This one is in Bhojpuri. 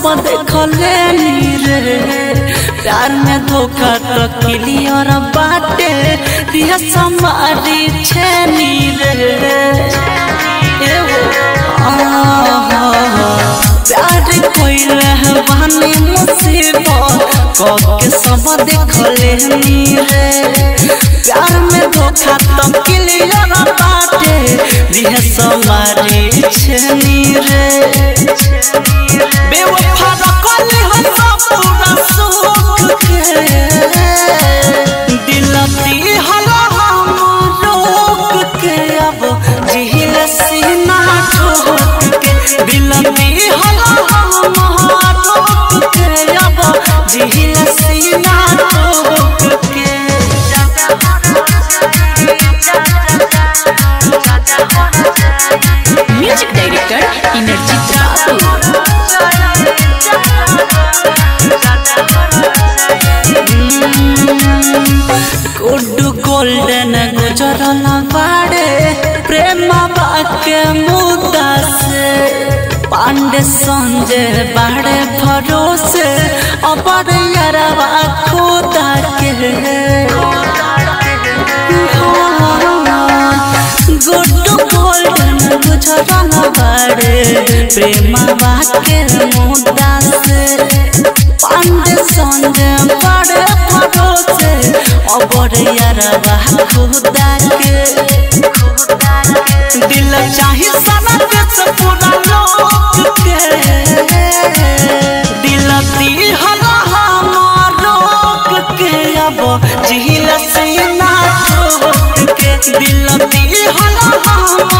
देखले नी रे प्यार में धोखा तो क्लियर बाटे दिया समारी छेनी रे ए हो, आहा, प्यार कोइले बानी मुसीबत कब के सब देखले नी रे प्यार में धोखा तो क्लियर बाटे दिया समारी छेनी रे बेवफा रखल हो सब पूरा सुख के दिल दिहला हम रोक के अब जिहिल सीना ठोक के दिल दिहला हम रोक के अब जिहिल सीना ठोक के म्यूजिक डायरेक्टर इनरजीत बाबू गुड्डू गोल्डन गुजरल बाड़े प्रेम बाके मुद्दा से पांडे संजय बाड़े भरोसे अबर यरवा खुदा के गुड्डू गोल्डन गुजरल बाड़े प्रेम बाके मुद्दा से पांडे संजय बड़े भरोसे अबर यरवा खुदा के दिल चाही सना देश पूरा लोक के दिल दिहला हमार रोक के अब जिहिल सीना ठोक के दिल दिहला हमार